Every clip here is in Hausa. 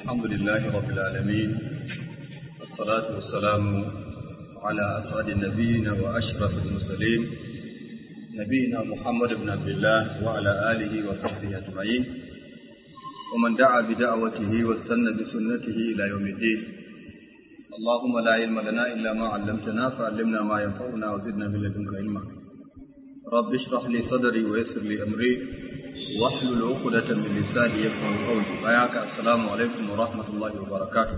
الحمد لله رب العالمين والصلاة والسلام على أسعد النبيين وأشرف المرسلين نبينا محمد بن عبد الله وعلى آله وصحبه أجمعين ومن دعا بدعوته واستنى بسنته إلى يوم الدين اللهم لا علم لنا إلا ما علمتنا فعلمنا ما ينفعنا وزدنا من لدنك علما رب اشرح لي صدري ويسر لي أمري واحلل عقدة من لساني يفقهوا قولي بياك السلام عليكم ورحمة الله وبركاته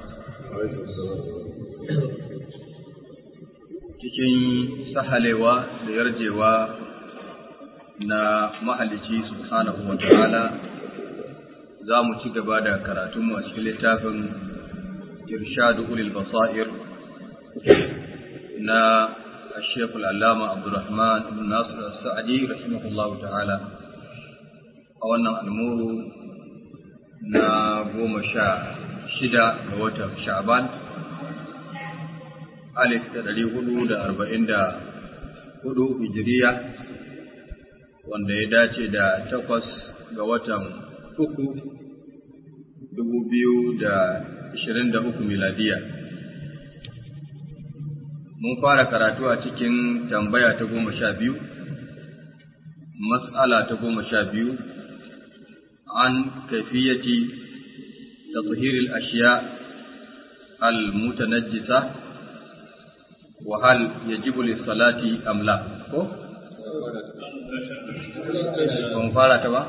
cikin sahalewa da yarjewa na mahalici subhanahu wa ta'ala za mu ci gaba da karatunmu a cikin littafin irshadu ulil basair na الشيخ العلامة عبد الرحمن بن ناصر السعدي رحمه الله تعالى a wannan almuru na goma sha shida ga watan sha'ban alif da ɗari hudu da arba'in da hudu hijiriya wanda ya dace da takwas ga watan uku dubu biyu da ashirin da uku miladiya mun fara karatu a cikin tambaya ta goma sha biyu mas'ala ta goma sha biyu عن كيفية تطهير الأشياء المتنجسة وهل يجب للصلاة أم لا fara ta ba?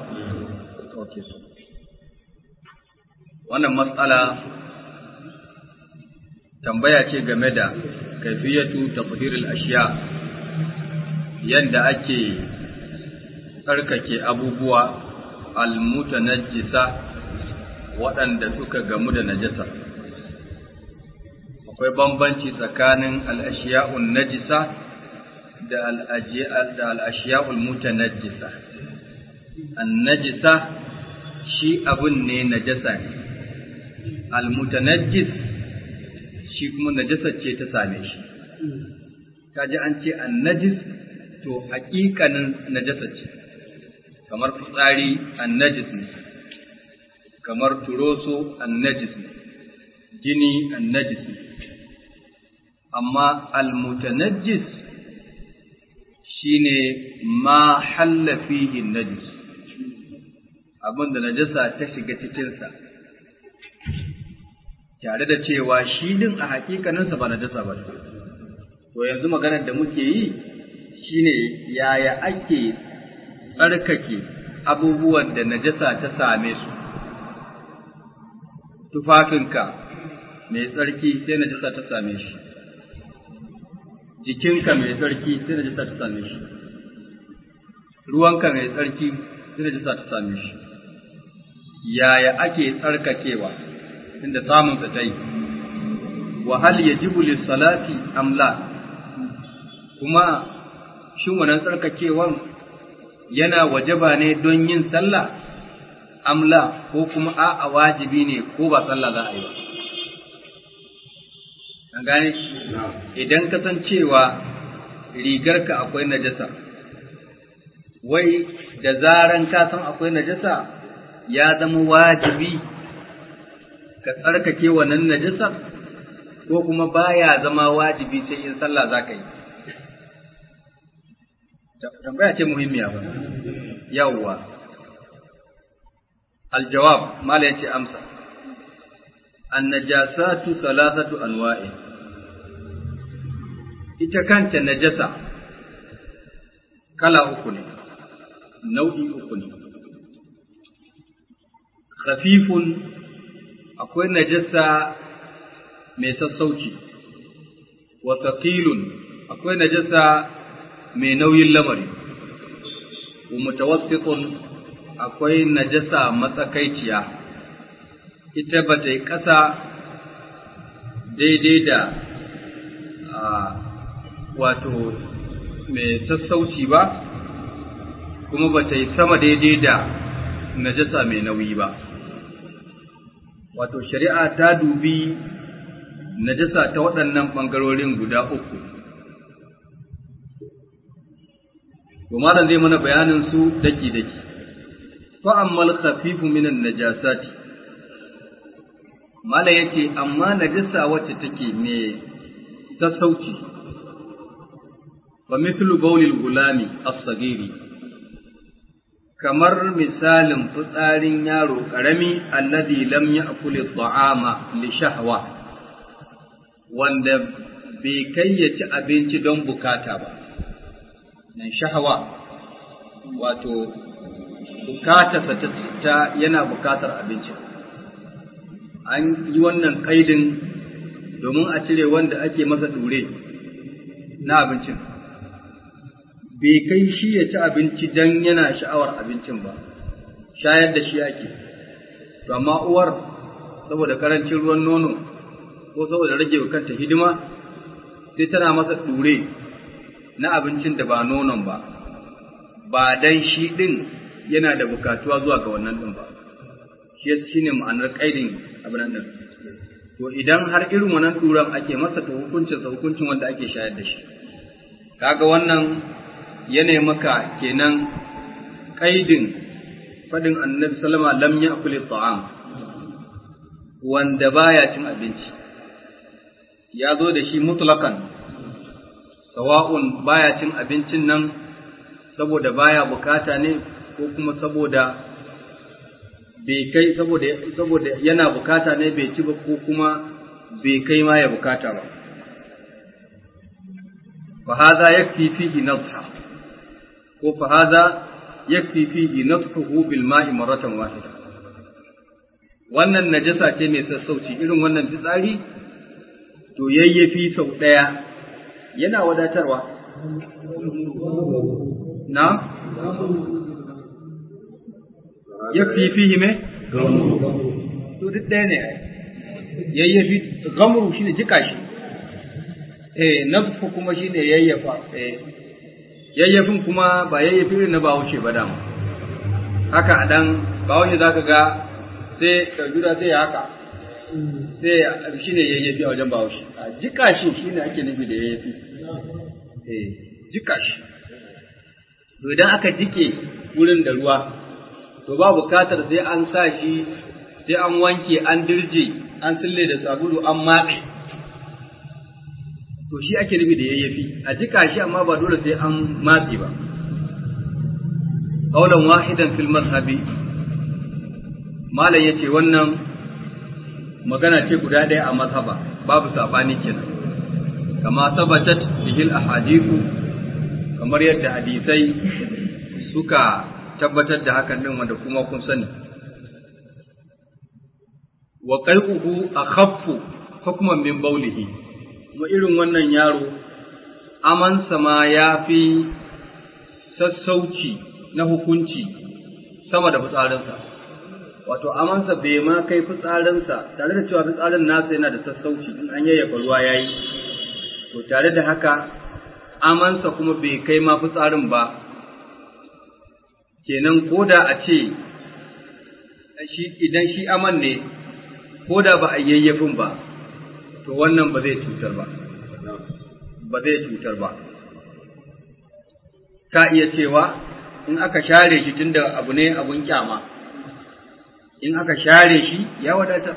Wannan matsala tambaya ce game da kaifiyatu tafhirul ashiya yadda ake tsarkake abubuwa almutanajjisa waɗanda suka gamu da najasa akwai bambanci tsakanin al'ashiya'un najisa da al'ashiya'ul mutanajjisa annajisa shi abun ne najasa ne almutanajjis shi kuma najasa ce ta same shi kaji an ce annajis to haƙiƙanin najasa ce kamar fitsari annajis ne kamar turoso annajis ne jini annajis ne amma almutanajjis shine ma halla fihi najis abin da najasa ta shiga cikinsa tare da cewa shi din a hakikaninsa ba najasa ba to yanzu maganar da muke yi shine yaya ake tsarkake abubuwan da najasa ta same su tufafinka mai tsarki sai najasa ta same shi jikinka mai tsarki sai najasa ta same shi ruwanka mai tsarki sai najasa ta same shi yaya ake tsarkakewa inda samun ta yi wa hal yajibu lis-salati am la kuma shin wannan tsarkakewan yana wajaba ne don yin sallah amla ko kuma a'a wajibi ne ko ba sallah za a yi ba an gane idan ka san cewa rigarka akwai najasa wai da zaran ka san akwai najasa ya zama wajibi ka tsarkake wannan najasa ko kuma baya zama wajibi sai in sallah za ka yi tambaya ce muhimmiya ba yawwa aljawab mala yace amsa annajasatu thalathatu anwa'i ita kanta najasa kala uku ne nau'i uku ne khafifun akwai najasa mai sassauci wa thaqilun akwai najasa mai nauyin lamari, wa mutawassitun akwai najasa matsakaiciya, ita ba ta yi ƙasa daidai da wato mai sassauci ba, kuma ba ta yi sama daidai da najasa mai nauyi ba. Wato, shari'a ta dubi najasa ta waɗannan ɓangarorin guda uku. to malam zai mana bayanin su daki daki fa ammal khafifu minan najasati mala yace amma najasa wacce take me sassauci fa mithlu bawlil gulami as-sagiri kamar misalin fitsarin yaro karami alladhi lam ya'kul at-ta'ama li shahwa wanda bai kai ya ci abinci don bukata ba nan shahwa wato bukatarsa ta yana bukatar abinci an yi wannan kaidin domin a cire wanda ake masa dure na abincin bai kai shi ya ci abinci don yana sha'awar abincin ba shayar da shi ake to amma uwar saboda karancin ruwan nono ko saboda rage wa kanta hidima sai tana masa dure na abincin da ba nonon ba ba dan shi din yana da bukatuwa zuwa ga wannan din ba shi shine ma'anar kaidin abin nan to idan har irin wannan duran ake masa to hukuncin sa hukuncin wanda ake shayar da shi kaga wannan yana maka kenan kaidin fadin annabi sallama lam ya'kul ta'am wanda baya cin abinci ya zo da shi mutlakan sawa'un baya cin abincin nan saboda baya bukata ne ko kuma saboda bai kai saboda saboda yana bukata ne bai ci ba ko kuma bai kai ma ya bukata ba fa hadha yakfi fihi nadha ko fa hadha yakfi fihi nadhuhu bil ma'i marratan wahida wannan najasa ce mai sassauci irin wannan fitsari to yayyafi sau daya yana wadatarwa na yakfi fihi me to duk ɗaya ne yayyafi gamru shine jika shi eh nafku kuma shine yayyafa eh yayyafin kuma ba yayyafi irin na bawuce ba dama haka a dan bawuce zaka ga sai ka jura sai ya haka sai shine yayyafi a wajen bawuce a jika shi shine ake nufi da yayyafi eh jika shi to idan aka jike wurin da ruwa to ba bukatar sai an sa shi sai an wanke an dirje an sille da sabulu an matse to shi ake nufi da yayyafi a jika shi amma ba dole sai an matse ba qaulan wahidan fil mazhabi malam yace wannan magana ce guda ɗaya a mazhaba babu sabani kenan kama sabatat bihil ahadithu kamar yadda hadisai suka tabbatar da hakan din wanda kuma kun sani wa qai'uhu akhaffu hukman min bawlihi kuma irin wannan yaro amansa ma ya fi sassauci na hukunci sama da fitsarinsa wato amansa bai ma kai fitsarinsa tare da cewa fitsarin nasa yana da sassauci in an yayyafa ruwa yayi to tare da haka amansa kuma bai kai ma fitsarin ba kenan koda a ce shi idan shi aman ne koda ba a yayyafin ba to wannan ba zai cutar ba ba zai cutar ba ka iya cewa in aka share shi tunda abu ne abun kyama in aka share shi ya wadata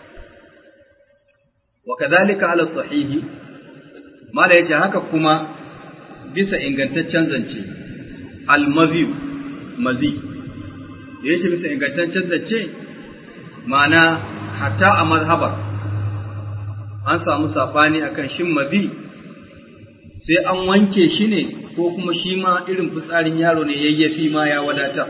wa kadhalika ala sahihi mala yace haka kuma bisa ingantaccen zance al-mazi mazi yace bisa ingantaccen zance ma'ana hatta a mazhabar an samu safani akan shin mazi sai an wanke shi ne ko kuma shi ma irin fitsarin yaro ne yayyafi ma ya wadata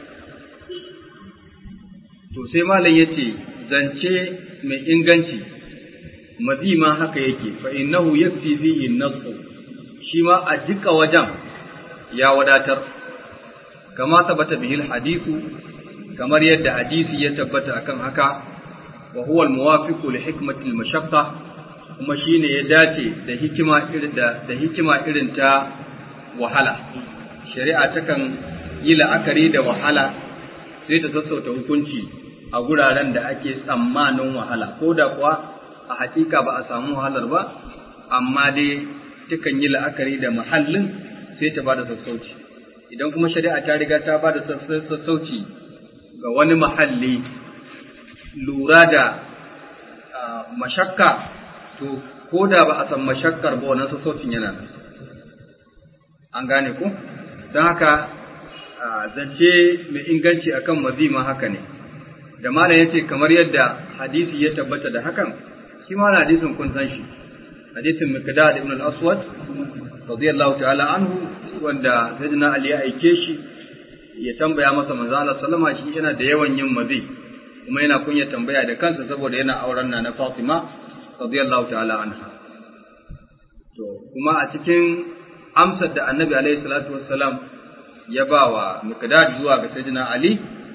to sai malam yace zance mai inganci mazi ma haka yake fa innahu yakfi fihi nasu shi ma a jika wajen ya wadatar kama tabbata bihil hadithu kamar yadda hadisi ya tabbata akan haka wa huwa al-muwafiqu li hikmati al-mashaqqa kuma shine ya dace da hikima irin da da hikima irin ta wahala shari'a takan yi la'akari da wahala sai ta sassauta hukunci a guraren da ake tsammanin wahala ko da kuwa a hakika ba a samu wahalar ba amma dai takan yi la'akari da mahallin sai ta bada sassauci idan kuma shari'a ta riga ta bada sassauci ga wani mahalli lura da mashakka to ko da ba a san mashakkar ba wannan sassaucin yana nan an gane ku don haka zance mai inganci akan mazima haka ne da malam yace kamar yadda hadisi ya tabbata da hakan shi ma hadisin kun san shi hadisin miqdad ibn al-aswad radiyallahu ta'ala anhu wanda sayyidina ali ya aike shi ya tambaya masa manzo Allah sallama shi yana da yawan yin mazi kuma yana kunya tambaya da kansa saboda yana auren na na Fatima radiyallahu ta'ala anha to kuma a cikin amsar da annabi alaihi salatu wassalam ya ba wa miqdad zuwa ga sayyidina ali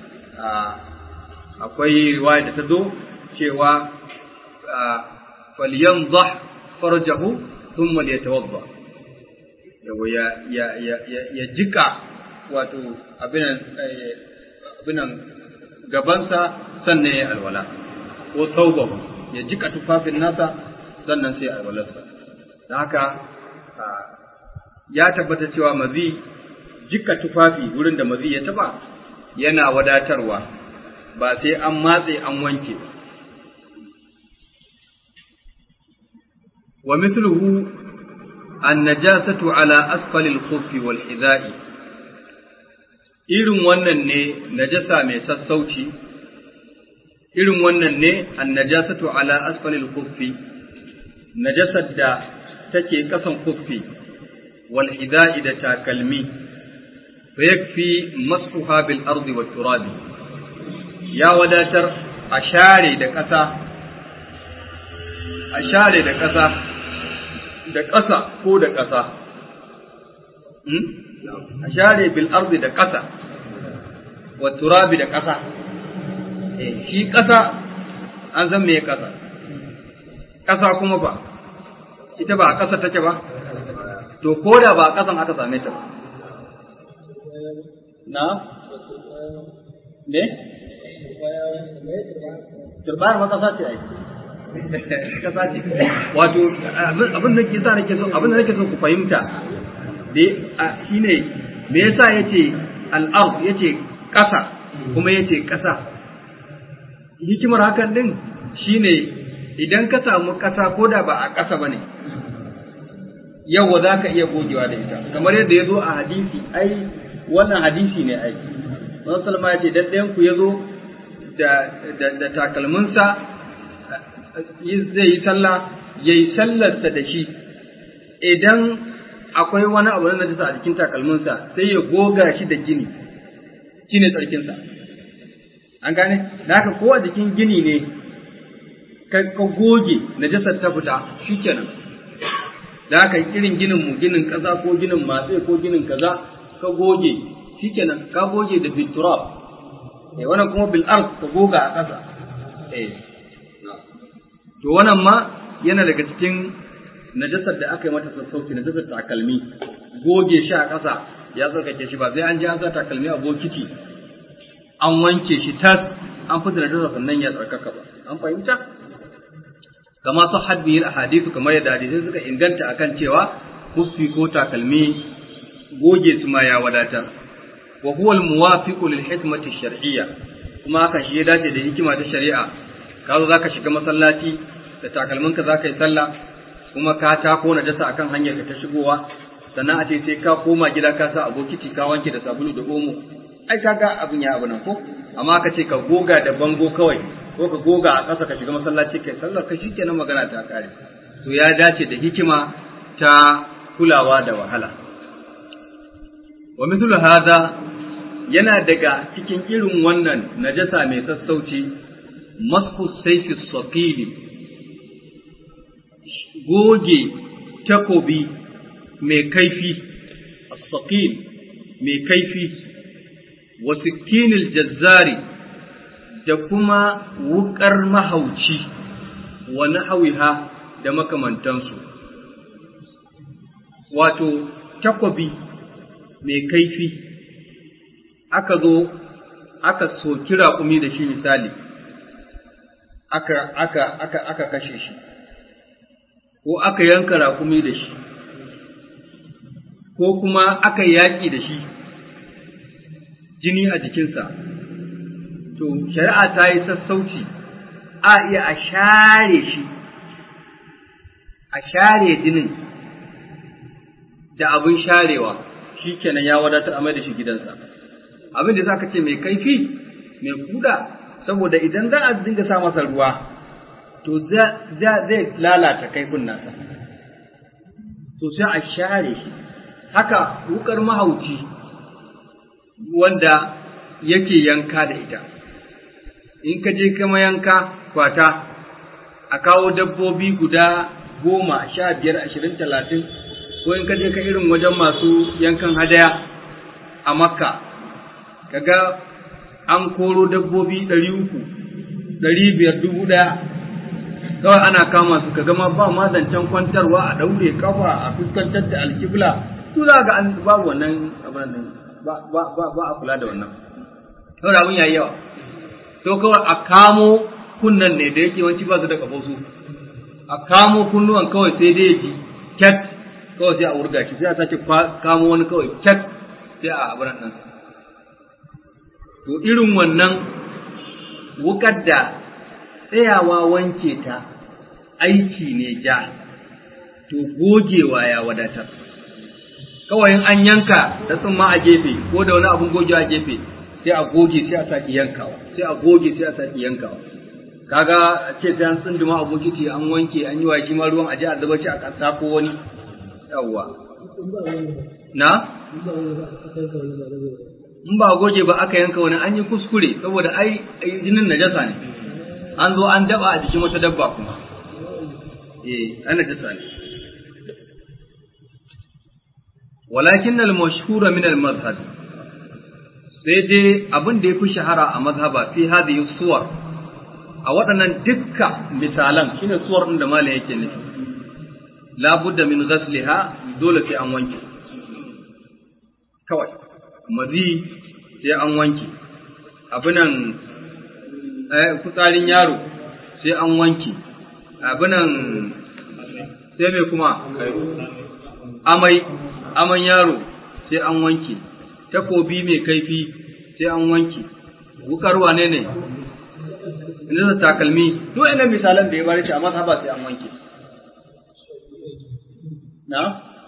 akwai riwaya da ta zo cewa falyanzah farjahu thumma liyatawadda yawa ya ya ya ya jika wato abinan abinan gabansa sannan ya alwala ko saubahu ya jika tufafin nasa sannan sai alwalarsa don haka ya tabbata cewa mazi jika tufafi wurin da mazi ya taba yana wadatarwa ba sai an matse an wanke wa mithluhu an-najasatu ala asfali al-khuffi wal hidha'i irin wannan ne najasa mai sassauci irin wannan ne an-najasatu ala asfali al-khuffi najasar da take kasan kuffi wal hidha'i da takalmi fa yakfi masfuha bil ardi wat turabi ya wadatar a share da ƙasa a share da ƙasa da ƙasa ko da ƙasa a share bil ardi da ƙasa wa turabi da ƙasa shi ƙasa an san me ƙasa ƙasa kuma ba ita ba a ƙasa take ba to ko da ba a ƙasan aka same ta ba na ne turbayar ma ƙasa ce ai ƙasa ce wato abin da ke sa nake so abin da nake so ku fahimta da shine me yasa yace al-ard yace ƙasa kuma yace ƙasa hikimar hakan din shine idan ka samu ƙasa ko da ba a ƙasa bane yawa za ka iya gogewa da ita kamar yadda ya zo a hadisi ai wannan hadisi ne ai Wani salma ya ce dan ɗayan ku ya zo da takalminsa zai yi sallah ya yi sallarsa da shi idan akwai wani abu na najasa a jikin takalminsa sai ya goga shi da gini shi ne tsarkinsa an gane da haka ko a jikin gini ne ka goge najasar ta fita shi kenan da haka irin ginin mu ginin kaza ko ginin matse ko ginin kaza ka goge shi kenan ka goge da biturab eh wannan kuma bil ard ka goga a kasa eh to wannan ma yana daga cikin najasar da aka yi mata sassauci najasar takalmi goge shi a ƙasa ya tsarkake shi ba sai an ji an sa takalmi a bokiti an wanke shi tas an fita najasar sannan ya tsarkaka ba an fahimta kama su hadbiyar ahadithu kamar yadda hadisai suka inganta akan cewa husfi ko takalmi goge su ma ya wadatar wa huwa al-muwafiqu lil hikmati shar'iyya kuma hakan shi ya dace da hikima ta shari'a ka zo zaka shiga masallaci da takalminka zaka yi sallah kuma ka tako najasa akan hanyar ka ta shigowa sannan a ce sai ka koma gida ka sa abokiti ka wanke da sabulu da omo ai kaga abin ya abu nan ko amma ka ce ka goga da bango kawai ko ka goga a ƙasa ka shiga masallaci kai sallar ka shikenan magana ta kare to ya dace da hikima ta kulawa da wahala wa mithlu hadha yana daga cikin irin wannan najasa mai sassauci masku saifi saqili goge takobi mai kaifi as-saqil mai kaifi wa sikinil jazzari da kuma wukar mahauci wa nahawiha da makamantansu wato takobi mai kaifi aka zo aka soki raƙumi da shi misali aka aka aka aka kashe shi ko aka yanka raƙumi da shi ko kuma aka yaƙi da shi jini a jikinsa to shari'a ta yi sassauci a iya a share shi a share jinin da abin sharewa shi kenan ya wadatar a mai da shi gidansa abin da za ka ce mai kaifi mai kuda saboda idan za a dinga sa masa ruwa to zai lalata kaifin nasa to sai a share shi haka wukar mahauci wanda yake yanka da ita in ka je kama yanka kwata a kawo dabbobi guda goma sha biyar ashirin talatin ko in ka je ka irin wajen masu yankan hadaya a makka kaga an koro dabbobi ɗari uku ɗari biyar dubu ɗaya kawai ana kama su kaga ma ba ma zancen kwantarwa a ɗaure kafa a fuskantar da alkibla su za ga an babu wannan abin nan ba a kula da wannan saboda abin yayi yawa to kawai a kamo kunnan ne da yake wanci ba su da kafosu a kamo kunnuwan kawai sai dai ji cat kawai sai a wurga shi sai a sake kamo wani kawai cat sai a abin nan to irin wannan wukar da tsayawa wanke ta aiki ne ja to gogewa ya wadatar kawai in an yanka da tsumma a gefe ko da wani abun gogewa a gefe sai a goge sai a saki yankawa sai a goge sai a saki yankawa kaga ce sai an tsunduma a bokiti an wanke an yi wa shi ma ruwan aje a zuba shi a ƙasa ko wani yawwa na in ba goge ba aka yanka wani an yi kuskure saboda ai jinin najasa ne an zo an daba a jikin wata dabba kuma eh an najasa ne walakin al-mashhura min al-mazhab sai dai abin da yafi shahara a mazhaba fi hadhihi suwar a waɗannan dukka misalan shine suwar din da malam yake nufi la budda min ghasliha dole sai an wanke kawai mazi sai an wanke abinan fitsarin yaro sai an wanke abinan sai mai kuma amai aman yaro sai an wanke takobi mai kaifi sai an wanke wukar wane ne inda takalmi duk ina misalan da ya bari shi a mazhaba sai an wanke na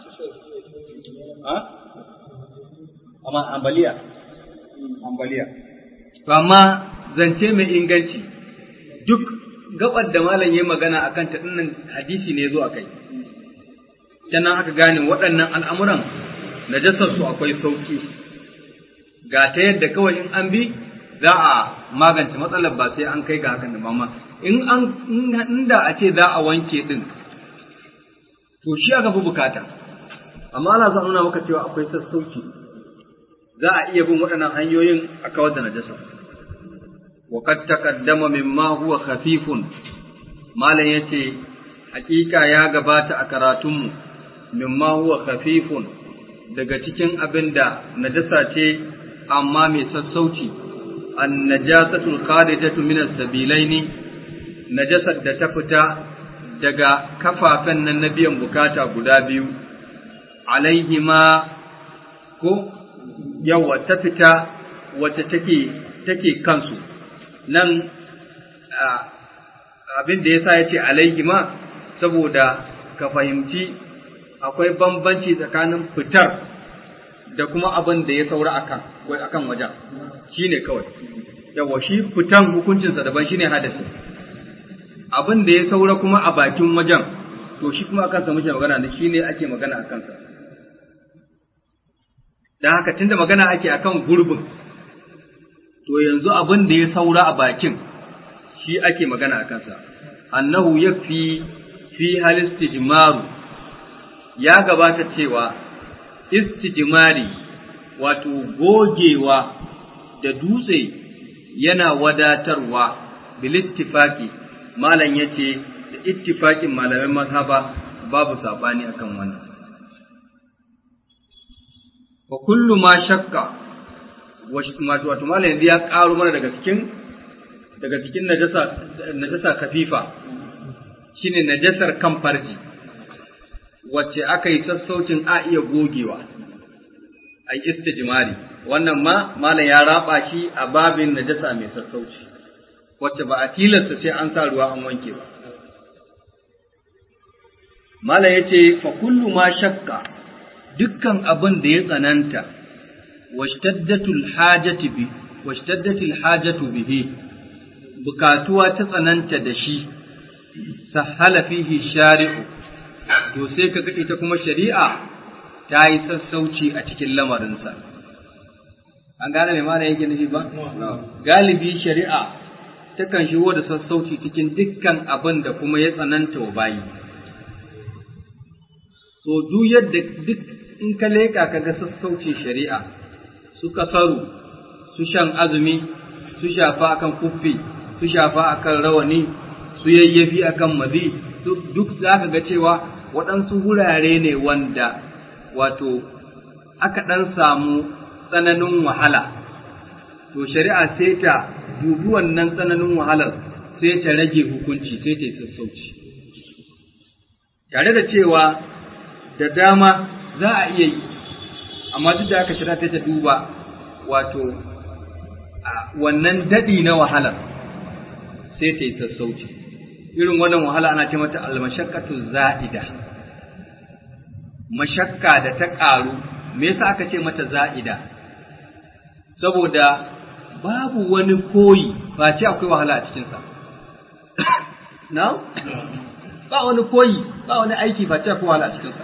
ha amma ambaliya ambaliya to amma zance mai inganci duk gabar da malam yayi magana akan ta dinnan hadisi ne zo akai sannan aka gane waɗannan al'amuran najasar su akwai sauki ga ta yadda kawai in an bi za a magance matsalar ba sai an kai ga hakan da mama in an inda a ce za a wanke din to shi aka fi bukata amma ana za nuna maka cewa akwai sassauci za a iya bin waɗannan hanyoyin a kawar da najasa wa qad taqaddama mimma huwa khafifun malam yace hakika ya gabata a karatunmu mimma huwa khafifun daga cikin abin da najasa ce amma mai sassauci an najasatul kharijatu min as-sabilaini najasar da ta fita daga kafafen nan na biyan bukata guda biyu alaihima ko yawa ta fita wacce take take kansu nan abin da yasa yace alaihima saboda ka fahimci akwai bambanci tsakanin fitar da kuma abin da ya saura akan akan wajen shine kawai yawa shi fitan hukuncinsa daban shine hadasi abin da ya saura kuma a bakin wajen to shi kuma akan sa muke magana ne shine ake magana akan sa dan haka tunda magana ake akan gurbin to yanzu abin da ya saura a bakin shi ake magana akan sa annahu yakfi fi hal istijmaru ya gabata cewa istijmari wato gogewa da dutse yana wadatarwa bil ittifaqi malam yace da ittifaqin malaman mazhaba babu sabani akan wannan wa kullu ma shakka wato malam yanzu ya karo mana daga cikin daga cikin najasa najasa kafifa shine najasar kan farji wacce aka yi sassaucin a iya gogewa a istijmari wannan ma malam ya raba shi a babin najasa mai sassauci wacce ba a tilasta sai an sa ruwa an wanke ba Malam ya ce, fa kullu ma shakka dukkan abin da ya tsananta, washtaddatul hajati bi, washtaddatul hajatu bihi, bukatuwa ta tsananta da shi, sahala fihi shari'u, to sai ka ita kuma shari'a ta yi sassauci a cikin lamarinsa. An gane mai mana yake nufi ba? Galibi shari'a takan shigo da sassauci cikin dukkan abin da kuma ya tsananta wa bayi. so duk yadda duk in ka leƙa ka ga sassaucin shari'a su kasaru su shan azumi su shafa akan kuffi su shafa akan rawani su yayyafi akan mazi duk za ka ga cewa waɗansu wurare ne wanda wato aka ɗan samu tsananin wahala to shari'a sai ta dubi wannan tsananin wahalar sai ta rage hukunci sai ta yi sassauci tare da cewa da dama za a iya yi amma duk da haka shira ta ta duba wato wannan daɗi na wahalar sai ta yi sassauci irin wannan wahala ana ce mata almashakkatu za'ida mashakka da ta ƙaru me yasa aka ce mata za'ida saboda babu wani koyi ba ce akwai wahala a cikinsa na ba wani koyi ba wani aiki ba ce akwai wahala a cikinsa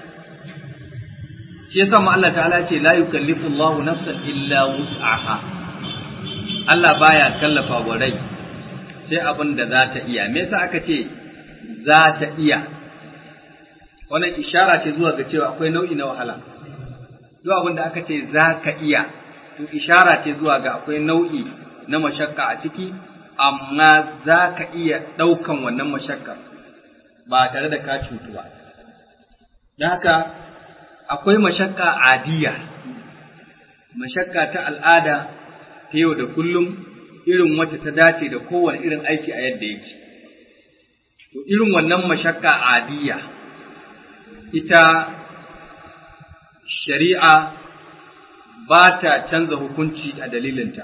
shi yasa ma Allah ta'ala ce la yukallifu Allahu nafsan illa wus'aha Allah baya kallafa wa rai sai abin da za ta iya me yasa aka ce za ta iya wannan ishara ce zuwa ga cewa akwai nau'i na wahala duk abin da aka ce za ka iya to ishara ce zuwa ga akwai nau'i na mashakka a ciki amma za ka iya ɗaukan wannan mashakka ba tare da ka cutu ba don haka akwai mashakka adiya mashakka ta al'ada ta yau da kullum irin wacce ta dace da kowane irin aiki a yadda yake to irin wannan mashakka adiya ita shari'a ba ta canza hukunci a dalilinta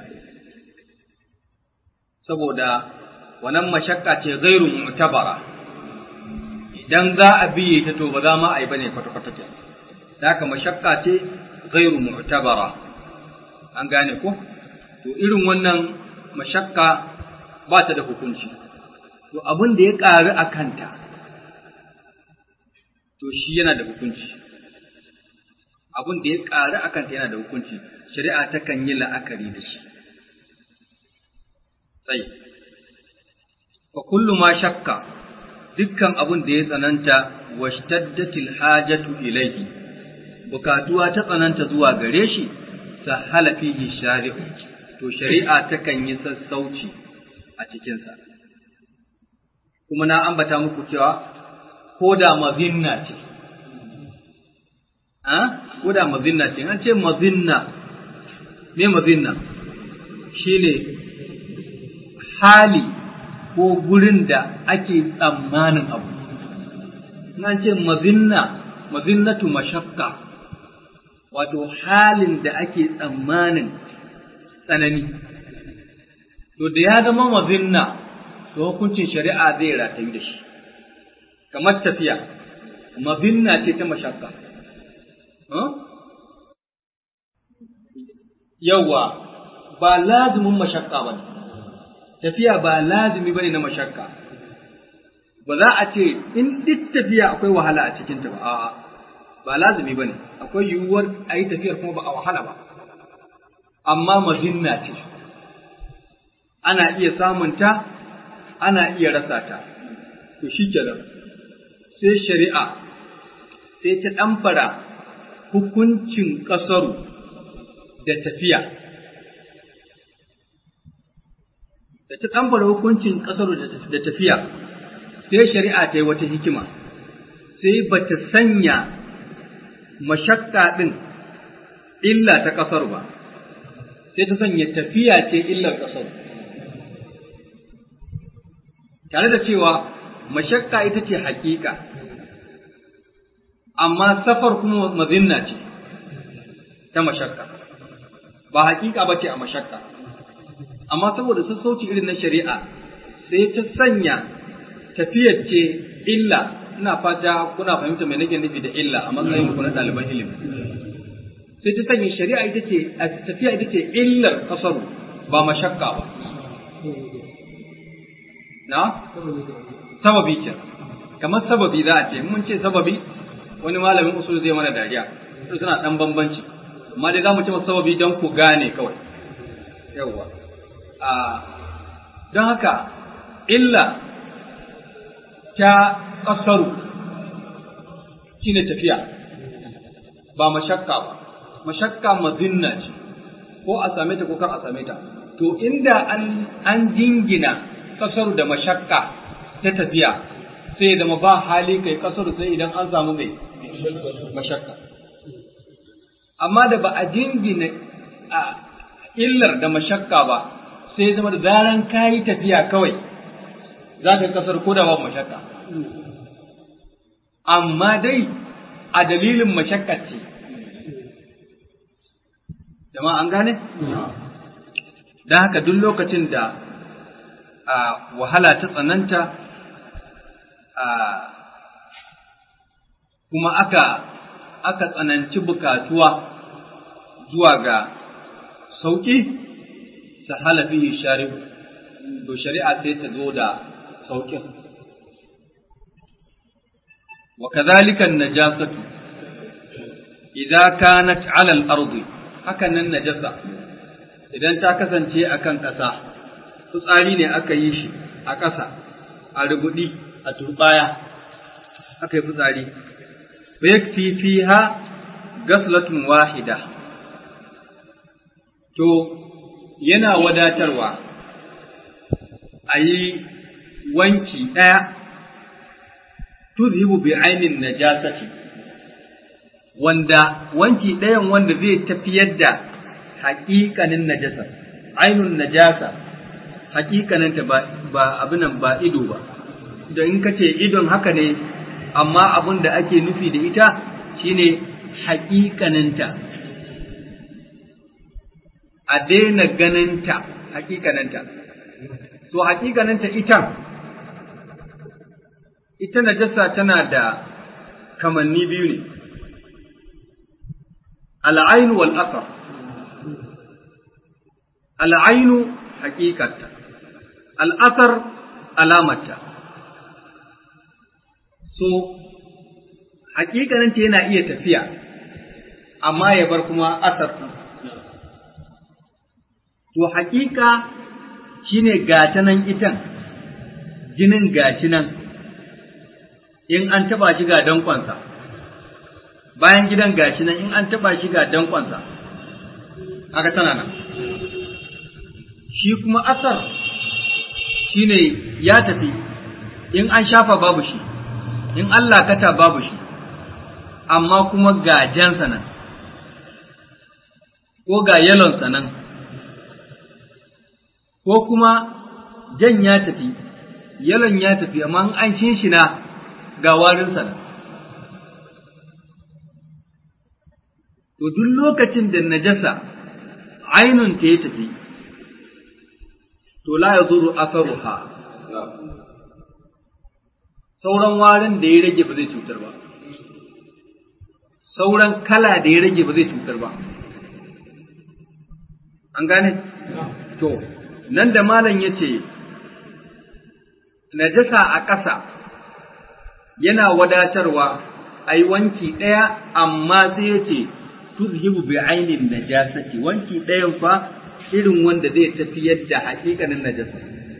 saboda wannan mashakka ce gairu mu'tabara idan za a biye ta to ba za ma a yi bane kwata-kwata ke da haka mashakka ce gairu mu'tabara an gane ko to irin wannan mashakka ba ta da hukunci to abin da ya ƙaru a kanta to shi yana da hukunci abin da ya ƙaru a kanta yana da hukunci shari'a takan yi la'akari da shi sai fa kullu ma shakka dukkan abin da ya tsananta washtaddatil hajatu ilayhi bukatuwa ta tsananta zuwa gare shi sahala fihi shari'u to shari'a takan yi sassauci a cikinsa kuma na ambata muku cewa ko da mazinna ce a ko da mazinna ce an ce mazinna me mazinna shine hali ko gurin da ake tsammanin abu an ce mazinna mazinnatu mashakka wato halin da ake tsammanin tsanani to da ya zama mazinna to hukuncin shari'a zai ratayu da shi kamar tafiya mazinna ce ta mashakka yawa ba lazimin mashakka ba tafiya ba lazimi ba ne na mashakka ba za a ce in duk tafiya akwai wahala a cikinta ba a'a ba lazimi ba ne akwai yiwuwar a yi tafiyar kuma ba a wahala ba amma mazinna ce ana iya samunta ana iya rasa ta to shi kenan sai shari'a sai ta ɗamfara hukuncin ƙasaru da tafiya da ta ɗamfara hukuncin ƙasaru da tafiya sai shari'a ta yi wata hikima sai ba ta sanya mashakka ɗin illa ta ƙasar ba sai ta sanya tafiya ce illar ƙasar tare da cewa mashakka ita ce hakika amma safar kuma mazinna ce ta mashakka ba hakika ba ce a mashakka amma saboda sassauci irin na shari'a sai ta sanya tafiyar ce illa ina fata kuna fahimta mai nake nufi da illa a matsayin ku na ɗaliban ilimi sai ta sanya shari'a ita ce tafiya ita ce illar kasaru ba mashakka ba na sababi ke kamar sababi za a ce mun ce sababi wani malamin usul zai mana dariya su suna dan bambanci amma dai za mu ce masa sababi don ku gane kawai yawwa a don haka illa ta kasaru shine tafiya ba mashakka ba mashakka mazinna ce ko a same ta ko kar a same ta to inda an an jingina kasaru da mashakka ta tafiya sai ya zama ba hali kai kasaru sai idan an samu mai mashakka amma da ba a jingina a illar da mashakka ba sai ya zama da zaran kayi tafiya kawai za ka kasar ko da babu mashakka amma dai a dalilin mashakka ce jama'a an gane? don haka duk lokacin da a wahala ta tsananta a kuma aka aka tsananci bukatuwa zuwa ga sauƙi sahala fihi sharif to shari'a sai ta zo da sauƙin wa kadhalika an-najasatu idza kanat 'ala al-ardi haka nan najasa idan ta kasance akan ƙasa fitsari ne aka yi shi a ƙasa a rubudi a turbaya aka yi fitsari fa yakfi fiha gaslatun wahida to yana wadatarwa a yi wanki ɗaya tuzhibu bi ainin najasati wanda wanki ɗayan wanda zai tafiyar da haƙiƙanin najasa ainun najasa haƙiƙaninta ba ba abinan ba ido ba da in ka ce idon haka ne amma abin da ake nufi da ita shine haƙiƙaninta a daina ganinta haƙiƙaninta to haƙiƙaninta ita ita najasa tana da kamanni biyu ne al'ainu wal asar al'ainu haƙiƙarta al'asar alamarta so haƙiƙaninta yana iya tafiya amma ya bar kuma asar to haƙiƙa shine gata nan itan jinin gashi nan in an taba shi ga dankonsa bayan gidan gashi nan in an taba shi ga dankonsa haka tana nan shi kuma asar shine ya tafi in an shafa babu shi in Allah kata babu shi amma kuma ga jansa nan ko ga yalonsa nan ko kuma jan ya tafi yalon ya tafi amma an shinshina ga warinsa nan to duk lokacin da najasa ainun ta ya tafi to la ya zuru asaruha sauran warin da ya rage ba zai cutar ba sauran kala da ya rage ba zai cutar ba an gane to nan da malam ya ce najasa a ƙasa yana wadatarwa a yi wanki ɗaya amma sai ya ce tuzhibu bi ainin najasati wanki ɗayan fa irin wanda zai tafi yadda haƙiƙanin najasa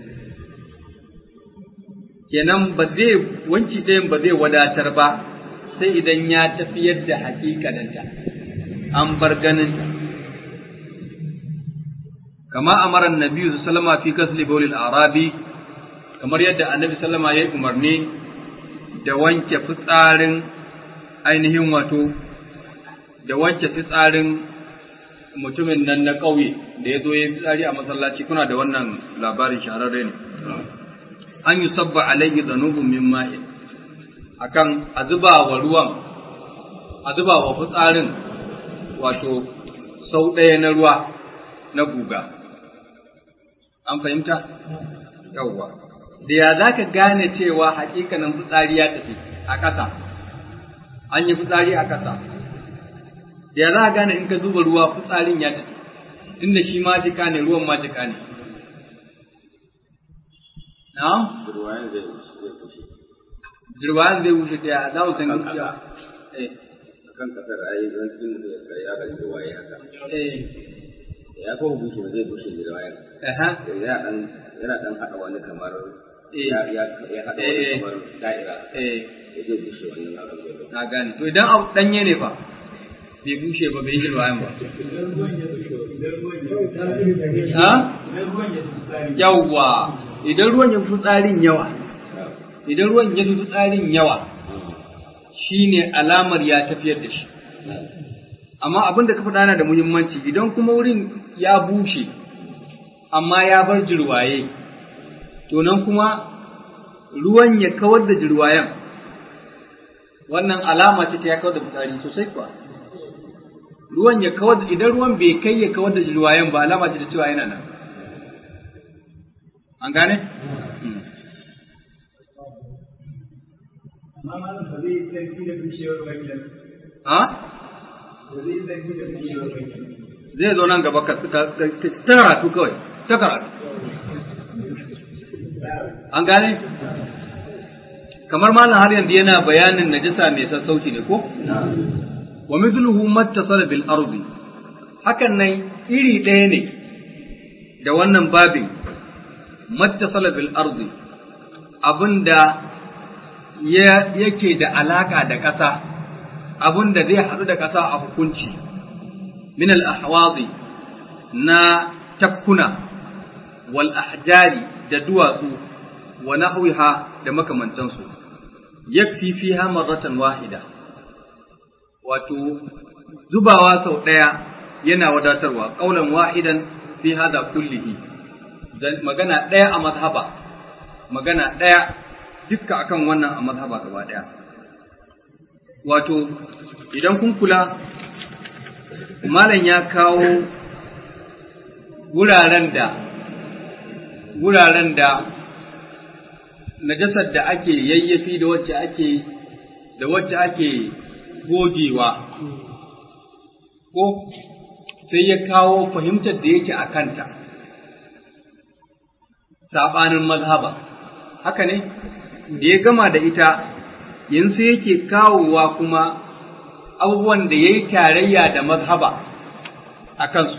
kenan ba zai wanki ɗayan ba zai wadatar ba sai idan ya tafi yadda haƙiƙaninta an bar ganinta kama amara annabi sallama fi kasli bawlil arabi kamar yadda annabi sallama ya yi umarni da wanke fitsarin ainihin wato da wanke fitsarin mutumin nan na ƙauye da ya zo ya yi fitsari a masallaci kuna da wannan labarin shahararre ne an yi sabba alaihi zanubun min ma'in akan a zuba wa ruwan a zuba wa fitsarin wato sau ɗaya na ruwa na guga an fahimta yawwa da ya za ka gane cewa hakikanin fitsari ya tafi a ƙasa an yi fitsari a ƙasa da ya za ka gane in ka zuba ruwa fitsarin ya tafi tunda shi ma jika ne ruwan ma jika ne na'am Ruwayan zai zai kushe. jirwayan zai wuce ta za mu san Kan gaskiya ƙasa. eh Akan kasar ayi zan tun da ya ga ruwaye haka. eh Ya ko bushe ba zai bushe da ruwayan. aha Yana dan yana dan haɗa wani kamar Eh. ya ya ya haɗa wani Eh. kamar da'ira. eh Ya zai bushe wannan abin da ya na gane to idan abu danye ne fa bai bushe ba bai jirwayan ba ha yawwa idan ruwan ya fi tsarin yawa idan ruwan ya fi tsarin yawa shine alamar ya tafiyar da shi amma abin da ka faɗa na da muhimmanci idan kuma wurin ya bushe amma ya bar jirwaye to nan kuma ruwan ya kawar da jirwayen wannan alama ce ta ya kawar da fitsari sosai kuwa ruwan ya kawar da idan ruwan bai kai ya kawar da jirwayen ba alama ce ta cewa yana nan an gane? Hmm. amma malam ba zai yi sarki da bishiyar wajen ha? ba zai yi sarki da bishiyar wajen zai zo nan gaba ka ka- ka- ka- ta karatu kawai ta karatu an gane kamar malam har yanzu yana bayanin najasa mai sassauci ne ko wa mithluhu mattasala bil ardi hakan nan iri ɗaya ne da wannan babin mattasala bil ardi abinda ya yake da alaka da ƙasa abinda zai haɗu da ƙasa a hukunci min al ahwazi na tafkuna wal ahjari da duwatsu wa nahwiha da makamantansu yakfi fiha marratan wahida wato zubawa sau ɗaya yana wadatarwa ƙaulan wahidan fi hada kullihi Dan magana ɗaya a mazhaba magana ɗaya dukka akan wannan a mazhaba gaba ɗaya wato idan kun kula malam ya kawo wuraren da wuraren da najasar da ake yayyafi da wacce ake da wacce ake gogewa ko sai ya kawo fahimtar da yake a kanta saɓanin mazhaba haka ne da ya gama da ita yanzu yake kawowa kuma abubuwan da ya yi tarayya da mazhaba a kansu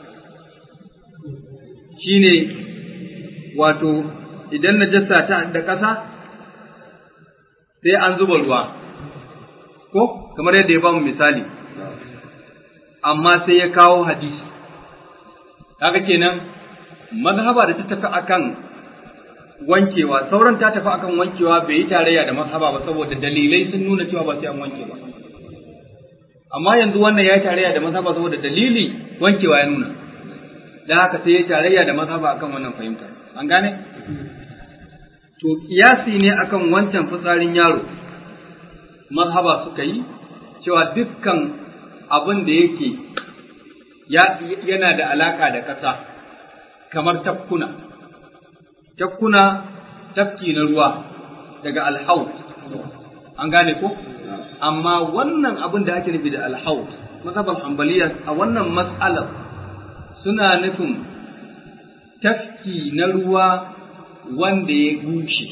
shine wato idan najasa ta da ƙasa sai an zuba ruwa ko kamar yadda ya bamu misali amma sai ya kawo hadisi kaga kenan mazhaba da ta tafi akan wankewa sauran ta tafi akan wankewa bai yi tarayya da mazhaba ba saboda dalilai sun nuna cewa ba sai an wanke ba amma yanzu wannan ya yi tarayya da mazhaba saboda dalili wankewa ya nuna dan haka sai ya yi tarayya da mazhaba akan wannan fahimta an gane to kiyasi ne akan wancan fitsarin yaro mazhaba suka yi cewa dukkan abin da yake yana da alaka da ƙasa kamar tafkuna tafkuna tafki na ruwa daga alhaut an gane ko amma wannan abin da ake nufi da alhaut mazhaban hanbaliya a wannan mas'alar suna nufin tafki na ruwa wanda ya bushe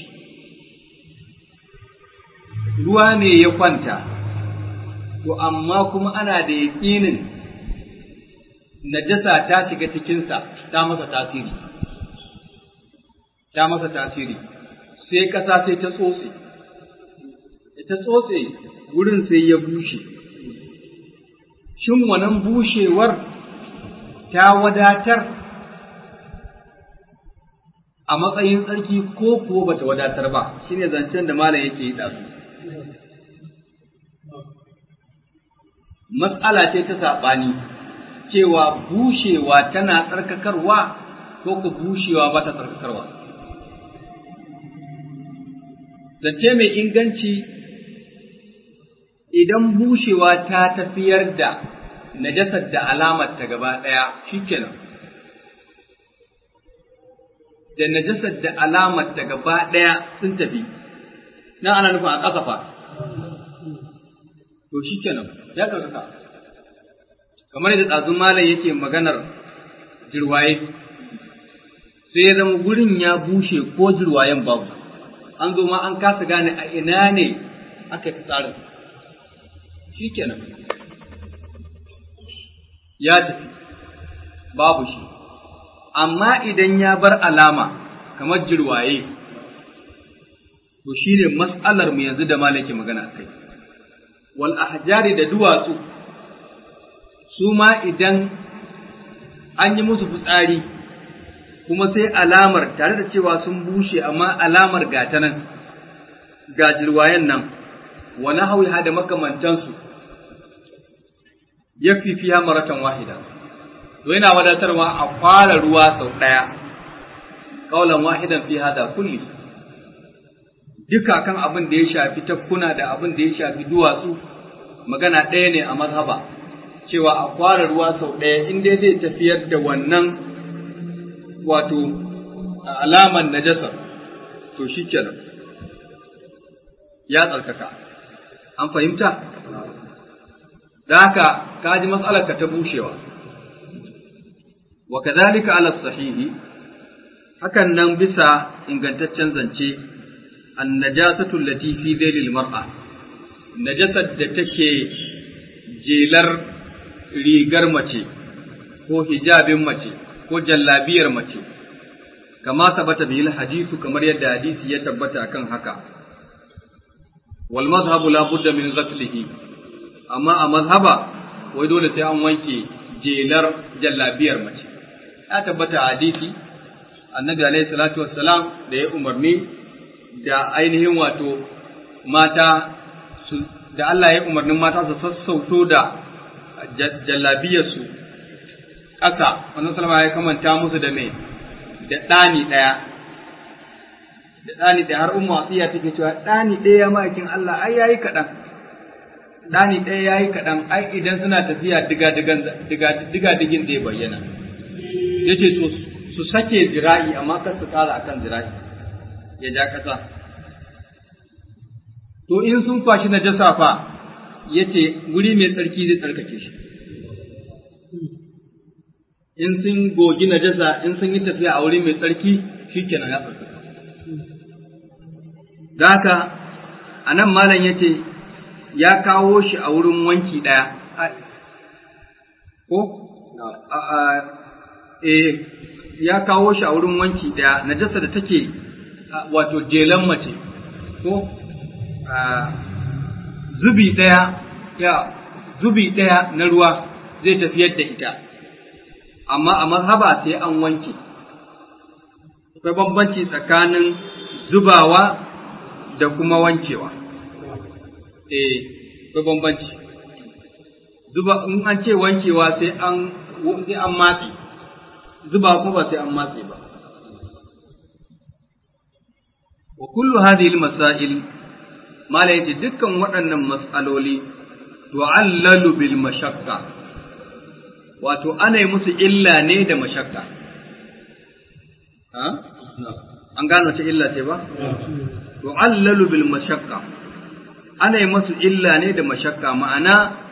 ruwa ne ya kwanta to amma kuma ana da yaƙinin najasa ta shiga cikinsa ta masa tasiri ta masa tasiri sai ƙasa sai ta tsotse ta tsotse wurin sai ya bushe shin wannan bushewar ta wadatar a matsayin tsarki ko kuwa bata wadatar ba shine zancen da malam yake yi ɗazu matsala ce ta saɓani cewa bushewa tana tsarkakarwa ko ku bushewa ba ta tsarkakarwa. Zance mai inganci idan bushewa ta tafiyar da najasar da alamar ta gaba ɗaya shikenan. da najasar da alamar da gaba ɗaya sun tafi nan ana nufin a ƙasa fa to shi kenan ya tsarkaka kamar yadda ɗazun malam yake maganar jirwaye sai ya zama gurin ya bushe ko jirwayen babu an zo ma an kasa gane a ina ne aka fi tsarin shi kenan ya tafi babu shi amma idan ya bar alama kamar jirwaye to shi ne mas'alar mu yanzu da malaki magana a kai wal ahjari da duwatsu su ma idan an yi musu fitsari kuma sai alamar tare da cewa sun bushe amma alamar gata nan ga jirwayen nan wa nahawiha da makamantansu yakfi fiha maratan wahida to yana wadatarwa a fara ruwa sau ɗaya kaulan wahidan fi hada kulli duka kan abin da ya shafi tafkuna da abin da ya shafi duwatsu magana ɗaya ne a mazhaba cewa a fara ruwa sau ɗaya in dai zai tafiyar da wannan wato alaman najasar to shi kenan ya tsarkaka an fahimta da haka ka ji matsalarka ta bushewa wa kadhalika ala sahihi hakan nan bisa ingantaccen zance an najasatu allati fi dhailil mar'a najasar da take jelar rigar mace ko hijabin mace ko jallabiyar mace kama sabata bil hadithu kamar yadda hadisi ya tabbata akan haka wal mazhabu la budda min ghaslihi amma a mazhaba wai dole sai an wanke jelar jallabiyar mace ya tabbata hadisi annabi alaihi salatu wassalam da ya umarni da ainihin wato mata su da Allah ya umarnin mata su sassauto da jallabiyarsu ƙasa wannan salama ya kamanta musu da mai da ɗani ɗaya da ɗani ɗaya har umma wasiya take cewa ɗani ɗaya ma'aikin Allah ai yayi kaɗan ɗani ɗaya yayi kaɗan ai idan suna tafiya diga digan diga digin da ya bayyana yace to su sake zira'i amma kar su ƙara akan zira'i ya ja ƙasa to in sun kwashi najasa fa yace guri mai tsarki zai tsarkake shi in sun gogi najasa in sun yi tafiya a wuri mai tsarki shikenan ya tsarkaka da haka a nan malam ya ce ya kawo shi a wurin wanki ɗaya ko eh ya kawo shi a wurin wanki ɗaya najasa da take wato jelan mace ko zubi ɗaya ya zubi ɗaya na ruwa zai tafiyar da ita amma a mazhaba sai an wanke akwai bambanci tsakanin zubawa da kuma wankewa eh akwai bambanci zuba in an ce wankewa sai an sai an matse zuba kuma ba sai an matse ba wa kullu hadhihi al-masail mala yace dukkan waɗannan mas'aloli tu'allalu bil mashaqqa wato ana yi musu illa ne da mashakka an gano ce illa ce ba tu'allalu bil mashakka ana yi musu illa ne da mashakka ma'ana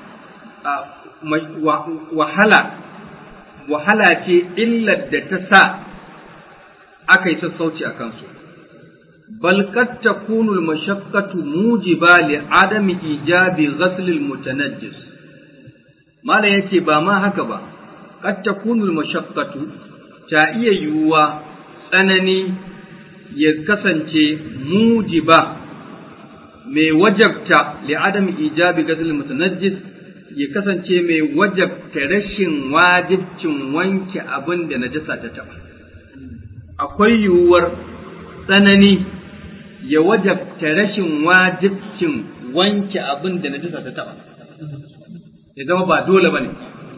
wahala wahala ce illar da ta sa aka yi sassauci a kansu bal kad takunu al mashaqqatu mujiba li adami ijabi ghasl al mutanajjis Malam ya ce ba ma haka ba, kad takunul mashaqqatu ta iya yiwuwa tsanani ya kasance mujiba mai wajabta li adam ijabi gazil mutanajjis ya kasance mai wajabta rashin wajibcin wanke abin da najasa ta taba akwai yiwuwar tsanani ya wajabta rashin wajibcin wanke abin da najasa ta taba ya zama ba dole ba ne.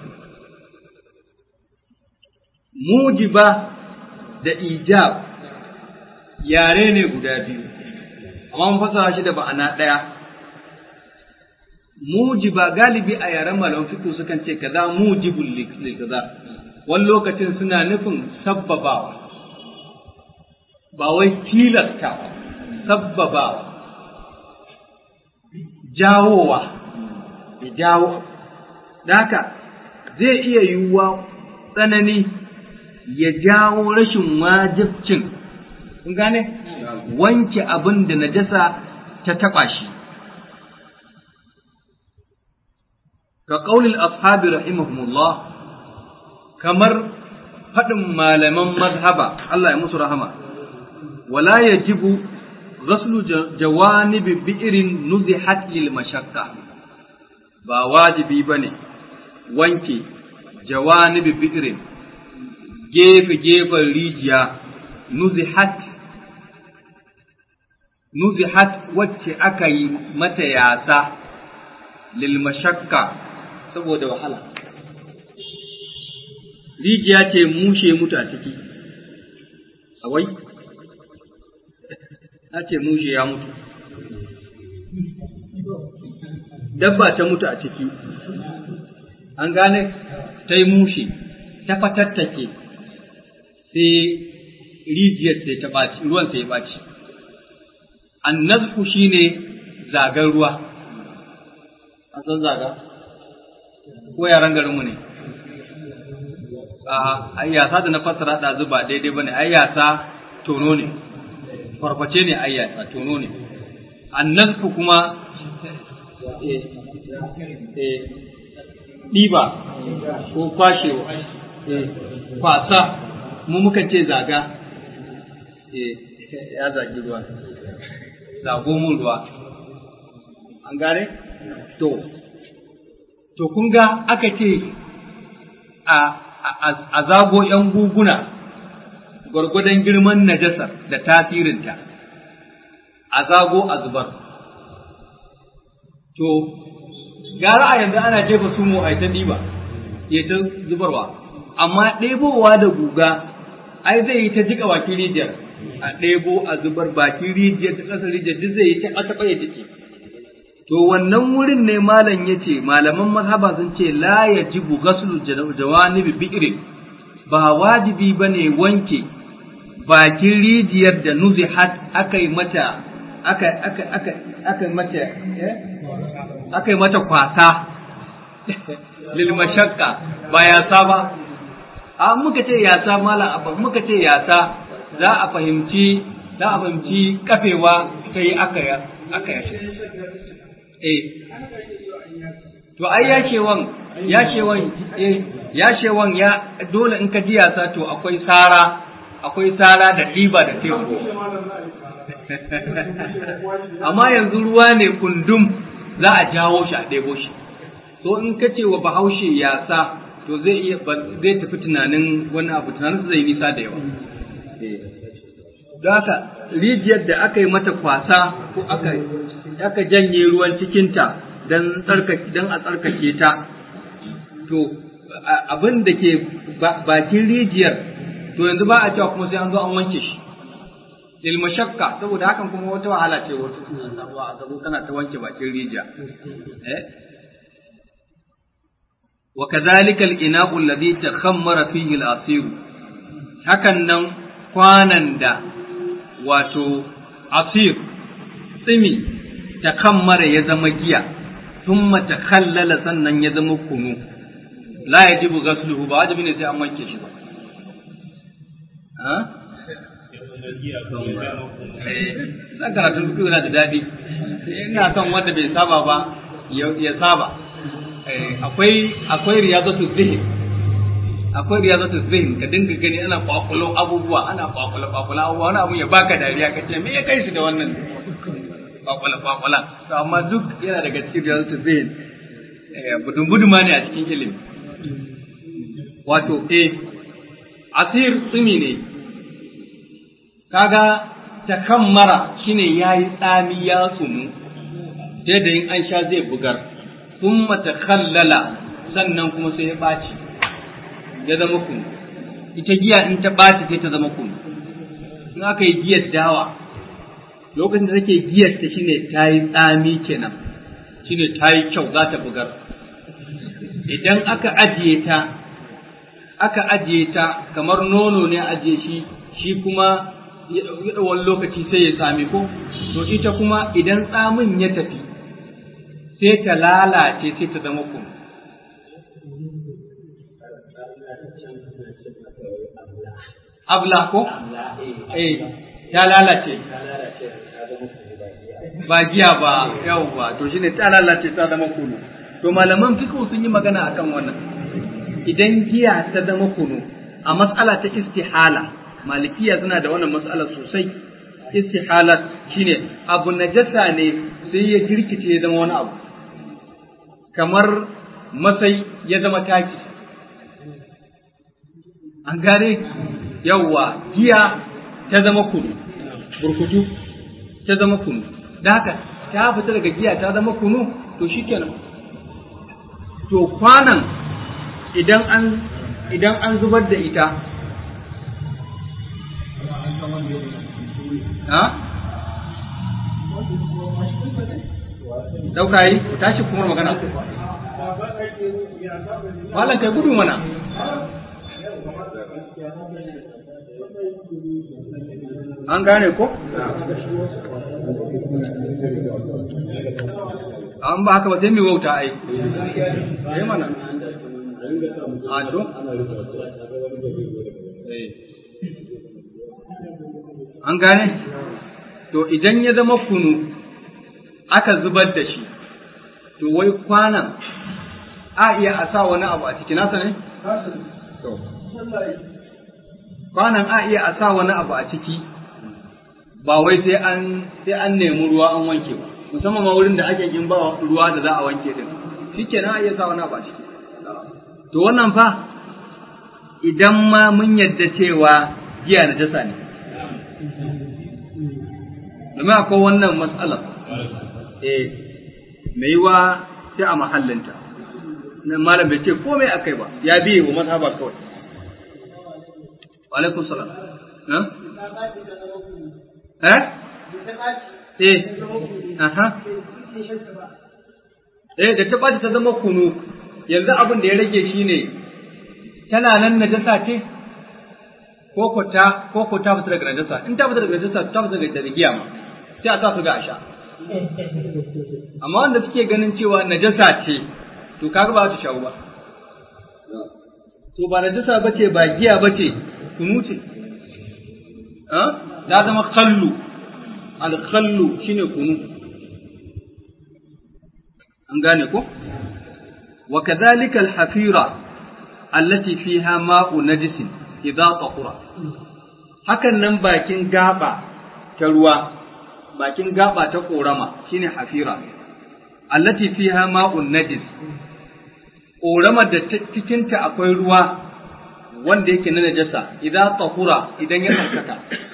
Mujiba da ijab yare ne guda biyu, amma mun fasara shi da ba'ana ɗaya. Mujiba galibi a yaren malam fiƙo sukan ce kaza mujibul lil kaza wani lokacin suna nufin sabbabawa ba wai tilastawa sabbabawa jawowa ya jawo da haka zai iya yiwuwa tsanani ya jawo rashin wajibcin kun gane wanke abin da najasa ta taɓa shi ka ƙaunin ashabi rahimahumullah kamar faɗin malaman mazhaba Allah ya musu rahama wala yajibu ghaslu jawanibi bi'irin nuzihat lil mashakka ba wajibi bane wanke jawanibi bi'irin gefe gefen rijiya nuzihat nuzihat wacce aka yi mata yasa lil mashakka saboda wahala rijiya ce mushe mutu a ciki awai na ce mushe ya mutu dabba ta mutu a ciki an gane ta yi mushe ta fatattake sai rijiyar sai ta ɓaci ruwan sai ya ɓaci annazku shine zagar ruwa an san zaga ko yaran garinmu ne a yasa da na fassara da zuba daidai bane ai yasa tono ne farface ne ai yasa tono ne annasku kuma ɗiba ko kwashewa kwasa mu muka ce zaga ya zagi ruwa zago mun ruwa an gane to to kun ga aka ce a a zago ‘yan guguna gwargwadon girman najasar da tasirinta, a zago a zubar. To, gara a yanzu ana jefa sumo a ta ɗiba, ya ta zubarwa, amma ɗebowa da guga, ai zai yi ta jika bakin rijiyar, a ɗebo a zubar bakin rijiyar ta ƙasar rijiyar duk zai yi ta ƙasa ya jiki. To wannan wurin ne malam ya ce, malaman mazhaba sun ce la ya ji bugasulu jawanibi bi'irin ba wajibi ba ne wanke bakin rijiyar da nuzihat aka yi mata aka aka aka aka mata aka yi mata kwasa lil mashakka ba yasa ba a muka ce yasa mala abba muka ce yasa za a fahimci za a fahimci kafewa sai aka aka eh to ai yashewan yashewan eh yashewan ya dole in ka ji yasa to akwai sara akwai sara da ɗiba da teku amma yanzu ruwa ne kundum za a jawo shi a ɗebo shi to in ka ce wa bahaushe yasa to zai iya zai tafi tunanin wani abu tunanin zai nisa da yawa don haka rijiyar da aka yi mata kwasa ko aka aka janye ruwan cikinta don a tsarkake ta to abin da ke bakin rijiyar to yanzu ba a cewa kuma sai an zo an wanke shi lil mashakka saboda hakan kuma wata wahala ce wata a zabo kana ta wanke bakin rijiya eh wa kadhalika al-ina'u alladhi takhammara fihi al-asir hakan nan kwanan da wato asir tsimi takammara ya zama giya thumma takhallala sannan ya zama kunu la yajibu ghasluhu ba wajibi ne sai an wanke shi ba ha na karatun fiƙi yana da daɗi ina son wanda bai saba ba ya saba akwai akwai riyazatu zihin akwai riyazatu zihin ka dinga gani ana kwakulo abubuwa ana kwakulo kwakulo abubuwa wani abu ya baka dariya ka ce me ya kai shi da wannan kwakwala kwakwala to amma duk yana daga cikin riyazatu zihin budun buduma ne a cikin ilimi wato eh asir tsumi ne kaga takammara shine yayi tsami ya sumu sai da in an sha zai bugar thumma takhallala sannan kuma sai ya baci ya zama kunu ita giya in ta baci sai ta zama kunu in aka yi giyar dawa lokacin da take giyar ta shine ta yi tsami kenan shine ta yi kyau za ta bugar idan aka ajiye ta aka ajiye ta kamar nono ne ajiye shi shi kuma wani lokaci sai ya tsami ko to ita kuma idan tsamin ya tafi sai ta lalace sai ta zama kunu abla ko eh ta lalace ba giya ba yawwa to shine ta lalace ta zama kunu to malaman fiqh sun yi magana akan wannan idan giya ta zama kunu a mas'ala ta istihala malikiya suna da wannan mas'ala sosai istihala shine abu najasa ne sai ya girkice ya zama wani abu kamar masai ya zama taki an gane yawwa giya ta zama kunu burkutu ta zama kunu da haka ta fita daga giya ta zama kunu to shikenan to kwanan idan an idan an zubar da ita ha dauka yi ku tashi kuma magana malam kai gudu mana an gane ko an ba haka ba sai mai wauta ai ai mana a to an gane to idan ya zama kunu aka zubar da shi to wai kwanan a iya a sa wani abu a ciki nasa ne to kwanan a iya a sa wani abu a ciki ba wai sai an sai an nemi ruwa an wanke ba musamman ma wurin da ake yin ba ruwa da za a wanke din shikenan a iya sa wani abu a ciki to wannan fa idan ma mun yadda cewa giya na jasa ne domin akwai wannan matsalar eh mai yiwa sai a mahallinta nan malam bai ce komai akai ba ya biye wa mazhaba kawai wa alaikum salam eh eh aha eh da ta ɓaci ta zama kunu yanzu abin da ya rage shi ne tana nan najasa ce ko ko ta ko ko ta fita daga najasa in ta fita daga najasa ta fita daga giya ma sai a sa su ga a sha amma wanda suke ganin cewa najasa ce to kaga ba su shawo ba to ba najasa bace ba giya bace kunu ce ta zama kallu al-khallu shine kunu an gane ko wa kadhalika al-hafira allati fiha ma'u najisin idza tahura hakan nan bakin gaba ta ruwa bakin gaba ta korama shine hafira allati fiha ma'un najis korama da cikinta akwai ruwa wanda yake na najasa idan tahura idan ya tsarkaka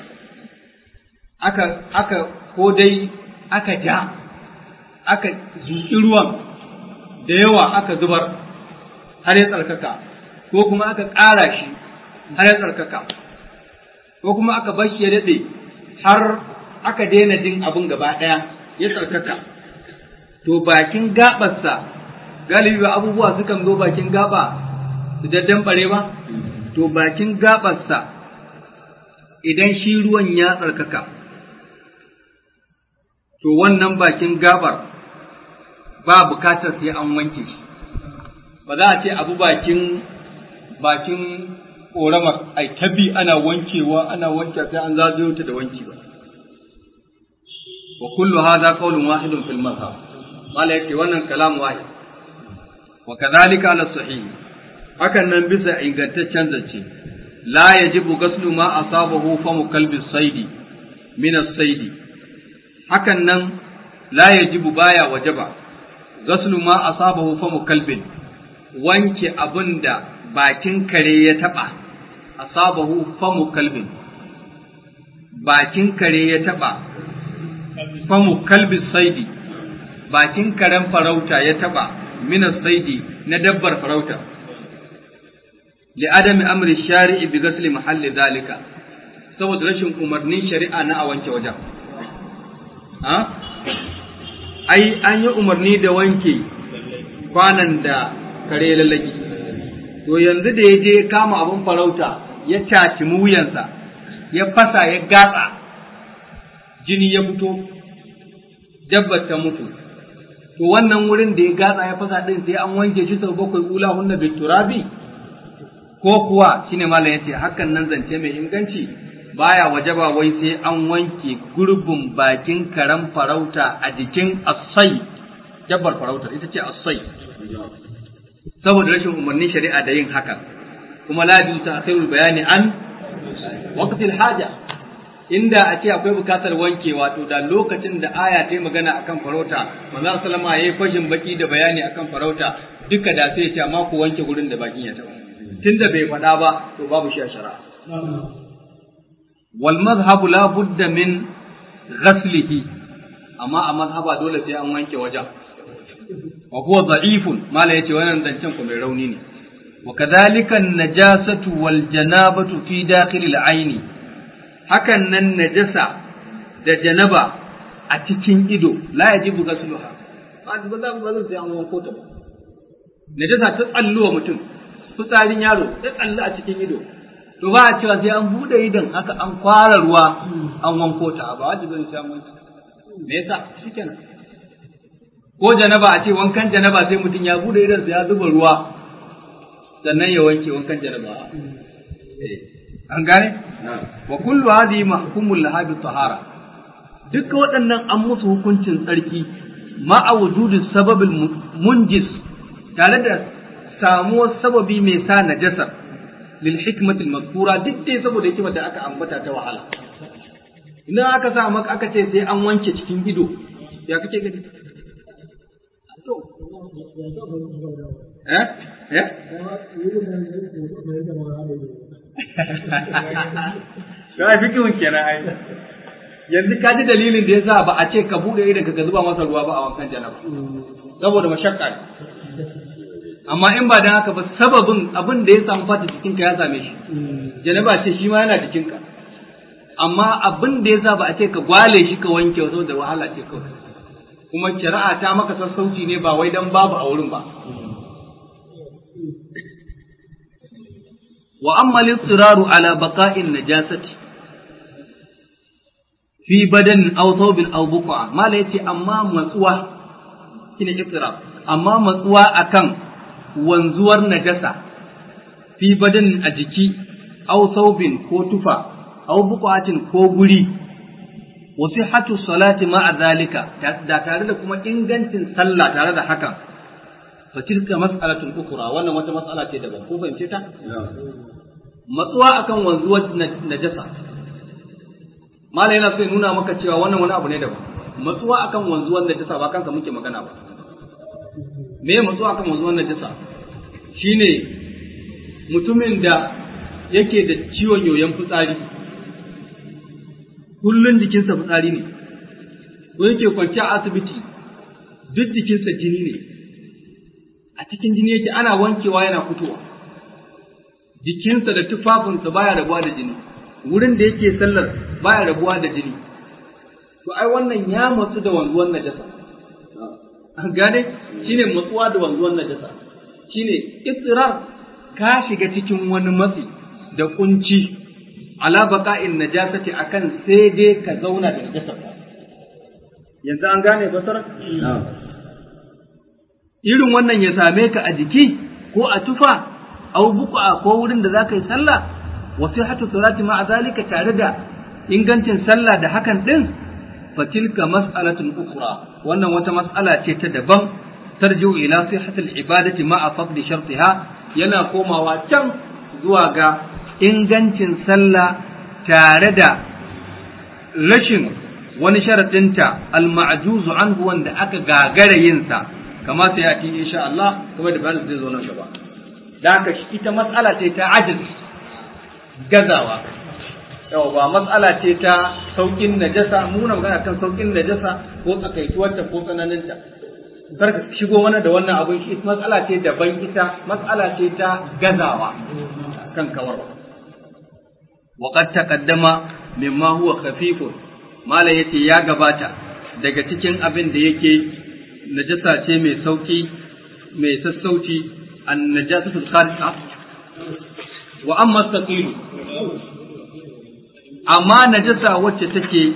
aka aka ko dai aka ja aka zuƙi ruwan da yawa aka zubar har ya tsarkaka ko kuma aka ƙara shi har ya tsarkaka ko kuma aka bar shi ya daɗe har aka daina jin abin gaba ɗaya ya tsarkaka to bakin gaɓarsa galibi ba abubuwa sukan zo bakin gaɓa su daddan bare ba to bakin gaɓarsa idan shi ruwan ya tsarkaka to wannan bakin gabar ba bukatar sai an wanke shi ba za a ce abu bakin bakin ƙoramar ai tabi ana wankewa ana wanke sai an zagayo ta da wanki ba wa kullu hadha qawlun wahidun fil mazhab mala yake wannan kalam wahid wa kadhalika ala sahih hakan nan bisa ingantaccen zance la yajibu ghaslu ma asabahu fa mukalbi saidi min as-saidi hakan nan la yajibu baya wajaba ghaslu ma asabahu fa mukalbin wanke abinda bakin kare ya taba asabahu fa mukalbin bakin kare ya taba fa mukalbi saidi bakin karen farauta ya taba min as-saidi na dabbar farauta لعدم أمر الشارع بغسل محل ذلك saboda rashin umarnin shari'a na a wanke wajen ha ai an yi umarni da wanke kwanan da kare lallaki to yanzu da ya je kama abin farauta ya caci wuyansa ya fasa ya gatsa jini ya fito dabbar ta mutu to wannan wurin da ya gatsa ya fasa din sai an wanke shi sau bakwai ula hunna biturabi ko kuwa shine malam yace hakan nan zance mai inganci baya wajaba wai sai an wanke gurbin bakin karan farauta a jikin asai dabbar farautar ita ce asai saboda rashin umarnin shari'a da yin hakan kuma la bi ta'khirul bayani an waqtil haja inda a ce akwai bukatar wankewa to da lokacin da aya ta magana akan farauta manzo sallama yayi fashin baki da bayani akan farauta duka da sai ya ce amma ku wanke gurin da bakin ya taba tunda bai faɗa ba to babu shi a shari'a wal madhhabu la budda min ghaslihi amma a madhhaba dole sai an wanke wajen wa huwa da'ifun mala yace wannan zancen ku mai rauni ne wa kadhalika an-najasatu wal janabatu fi dakhil al-aini hakan nan najasa da janaba a cikin ido la yajibu ghasluha ba ba za ba sai an wanko ta najasa ta tsalluwa mutum fitsarin yaro ta tsallu a cikin ido to ba a cewa sai an bude idon haka an kwara ruwa an wanko ta ba wajibi ne sai an wanko me yasa shikenan ko janaba a ce wankan janaba sai mutum ya bude idon ya zuba ruwa sannan ya wanke wankan janaba an gane wa kullu hadhihi mahkumul laha bi tahara duk waɗannan an musu hukuncin tsarki ma a wujudi sababil munjis tare da samuwar sababi mai sa najasa lil hikmatil mazkura duk dai saboda hikimar da aka ambata ta wahala idan aka sa maka aka ce sai an wanke cikin ido ya kake gani eh eh ga fikihun kenan ai yanzu ka ji dalilin da yasa ba a ce ka bude idan ka zuba masa ruwa ba a wankan janaba saboda mashakka ne amma in ba dan haka ba sababin abin da ya samu fata jikinka ya same shi janaba ce shi ma yana jikinka amma abin da yasa ba a ce ka gwale shi ka wanke saboda wahala ce kawai kuma shari'a ta maka sassauci ne ba wai dan babu a wurin ba wa amma al-istiraru ala baqa'in najasati fi badan aw thawbin aw buqa mala yace amma matsuwa kine istirar amma matsuwa akan wanzuwar najasa fi badan a jiki aw thawbin ko tufa aw buqatin ko guri wa sihhatu salati ma'a zalika da tare da kuma ingancin sallah tare da hakan fa tilka mas'alatun ukhra wannan wata mas'ala ce daban ko fahimce ta matsuwa akan wanzuwar najasa malai yana so ya nuna maka cewa wannan wani abu ne daban matsuwa akan wanzuwar najasa ba kansa muke magana ba me matsuwa akan wanzuwar najasa shine mutumin da yake da ciwon yoyon fitsari kullun jikinsa fitsari ne ko yake kwanci a asibiti duk jikinsa jini ne a cikin jini yake ana wankewa yana fitowa jikinsa da tufafinsa baya rabuwa da jini wurin da yake sallar baya rabuwa da jini to ai wannan ya matsu da wanzuwan najasa an gane shine matsuwa da wanzuwan najasa shine ittirar ka shiga cikin wani matsi da kunci ala baqa'in najasati akan sai dai ka zauna da najasa yanzu an gane basara irin wannan ya same ka a jiki ko a tufa aw buqa ko wurin da zaka yi sallah wa sihhatu salati ma zalika tare da ingancin sallah da hakan din fa tilka mas'alatun ukhra wannan wata mas'ala ce ta daban tarji'u ila sihhatil ibadati ma fadli shartiha yana komawa can zuwa ga ingancin sallah tare da rashin wani sharaɗinta al-ma'juzu anhu wanda aka gagara yin sa kama sai yati insha Allah kuma da bayan zai zo nan gaba da haka ita matsala ce ta ajiz gazawa yau ba matsala ce ta saukin najasa muna magana kan saukin najasa ko tsakaituwarta ko tsananinta kar ka shigo wani da wannan abin shi matsala ce daban ita matsala ce ta gazawa kan kawarwa وقد تقدم مما هو خفيف mala yace ya gabata daga cikin abin da yake najasa ce mai sauki mai sassauci an najasatul kharija wa amma saqilu amma najasa wacce take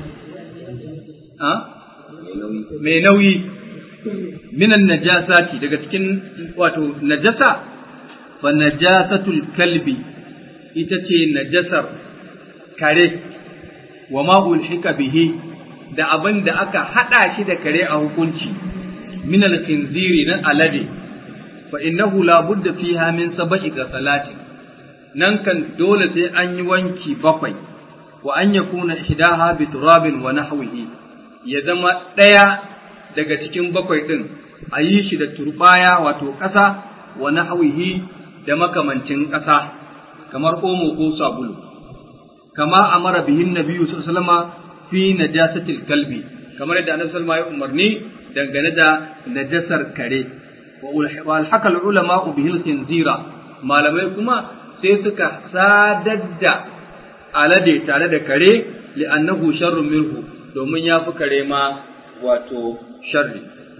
mai nauyi minan najasati daga cikin wato najasa fa najasatul kalbi ita ce najasar kare wa ma ulhika bihi da abin da aka hada shi da kare a hukunci min al-khinziri na alade fa innahu la budda fiha min sab'i salatin nan kan dole sai an yi wanki bakwai wa an yakuna ihdaha bi turabin wa nahwihi ya zama daya daga cikin bakwai din a yi shi da turbaya wato ƙasa wa nahwihi da makamancin ƙasa kamar omo ko sabulu kama amara bihin nabiyyu sallallahu alaihi wasallam fi najasatil kalbi kamar yadda annabi sallallahu alaihi umarni dangane da najasar kare wa alhaka ulama bihil khinzira malamai kuma sai suka sadar da alade tare da kare li'annahu sharrun minhu domin ya fi kare ma wato sharri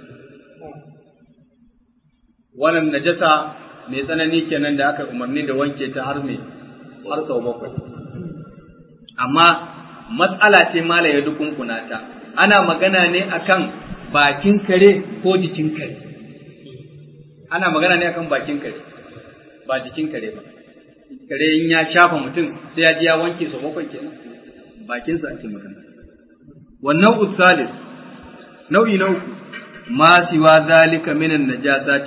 wannan najasa mai tsanani kenan da aka umarni da wanke ta har me har sau bakwai amma matsala ce mala ya dukunkuna ta ana magana ne akan bakin kare ko jikin kare ana magana ne akan bakin kare ba jikin kare ba kare in ya shafa mutum sai ya ji ya wanke sau bakwai kenan bakinsa ake magana wannan usalis nau'i na uku ma siwa zalika minan najasati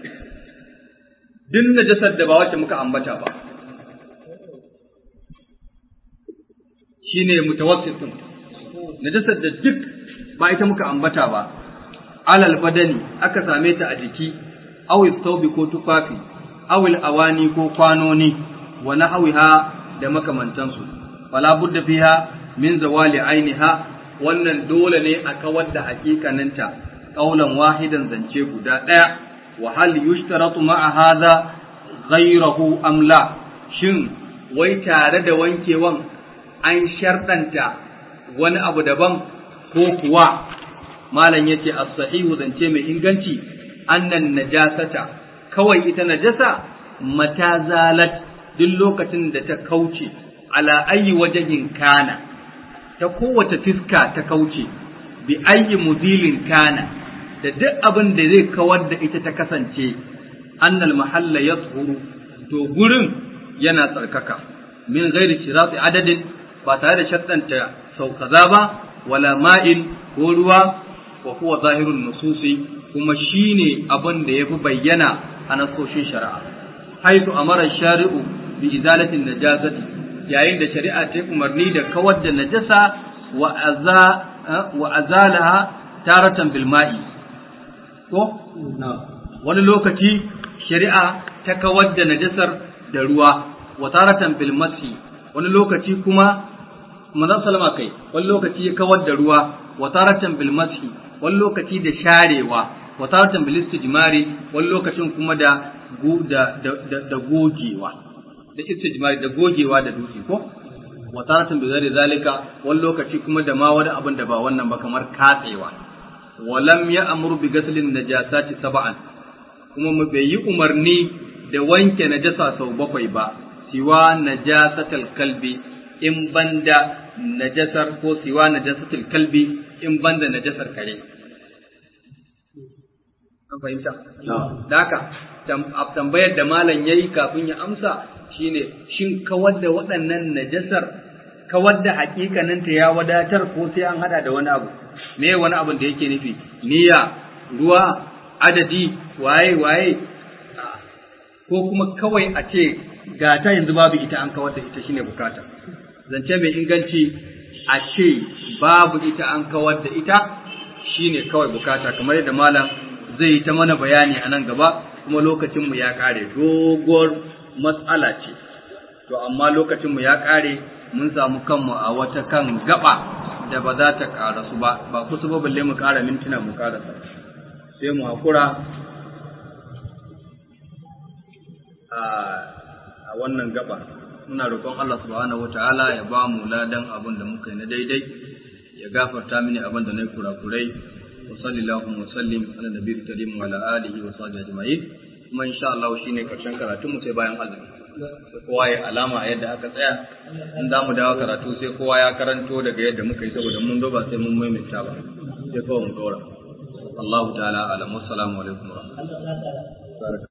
duk najasar da ba wacce muka ambata ba shine mutawassitin najasar da duk ba ita muka ambata ba alal badani aka same ta a jiki aw thawbi ko tufafi aw awani ko kwanoni wa nahwiha da makamantansu fala budda fiha min zawali ainiha wannan dole ne a kawar da hakikaninta qaulan wahidan zance guda daya wa hal yushtaratu ma'a hadha ghayrahu am la shin wai tare da wankewan an sharɗanta wani abu daban ko kuwa malam yace as-sahihu zance mai inganci annan najasata kawai ita najasa mata zalat duk lokacin da ta kauce ala ayi wajahin kana ta kowace fiska ta kauce bi ayi muzilin kana da duk abin da zai kawar da ita ta kasance annal mahalla yashuru to gurin yana tsarkaka min ghairi shirati adadin ba tare da shaddanta sau kaza ba wala ma'in ko ruwa wa huwa zahirun nususi kuma shine abin da yafi bayyana a nasoshin shari'a haitu amara shari'u bi izalatin najasati yayin da shari'a ta umarni da kawar da najasa wa aza wa azalaha taratan bil ma'i ko wani lokaci shari'a ta kawar da najasar da ruwa wa taratan bil masi wani lokaci kuma manzon salama kai wani lokaci ya kawar da ruwa wa taratan bil mashi wani lokaci da sharewa wa taratan bil istijmari wani lokacin kuma da da da gogewa da istijmari da gogewa da dutse ko wa taratan bi zari zalika wani lokaci kuma da ma wani abin da ba wannan ba kamar katsewa wa lam ya'mur bi ghaslin najasati sab'an kuma mu bai yi umarni da wanke najasa sau bakwai ba siwa najasatal kalbi in banda najasar ko siwa najasatul kalbi in banda najasar kare an fahimta da haka tambayar da malam yayi kafin ya amsa shine shin kawar da waɗannan najasar kawar da hakikaninta ya wadatar ko sai an hada da wani abu me wani abin da yake nufi niyya ruwa adadi waye waye ko kuma kawai a ce ga ta yanzu babu ita an kawar da ita shine bukata zance mai inganci a ce babu ita an kawar da ita shine kawai bukata kamar yadda malam zai yi ta mana bayani a nan gaba kuma lokacinmu ya kare doguwar matsala ce to amma lokacinmu ya kare mun samu kanmu a wata kan gaba da ba za ta karasu ba ba kusa ba balle mu kara mintuna mu karasa sai mu hakura a wannan gaba muna roƙon Allah subhanahu wataala ya ba mu ladan abin da muka yi na daidai ya gafarta mini abin da na yi kurakurai wa sallallahu wa sallim ala nabiyyi karim wa ala alihi wa sahbihi ajma'in kuma insha Allah shine karshen karatun mu sai bayan azumi kowa ya alama a yadda aka tsaya in za mu dawo karatu sai kowa ya karanto daga yadda muka yi saboda mun zo ba sai mun maimaita ba sai kawai mu dora Allahu ta'ala alam wassalamu alaikum wa rahmatullahi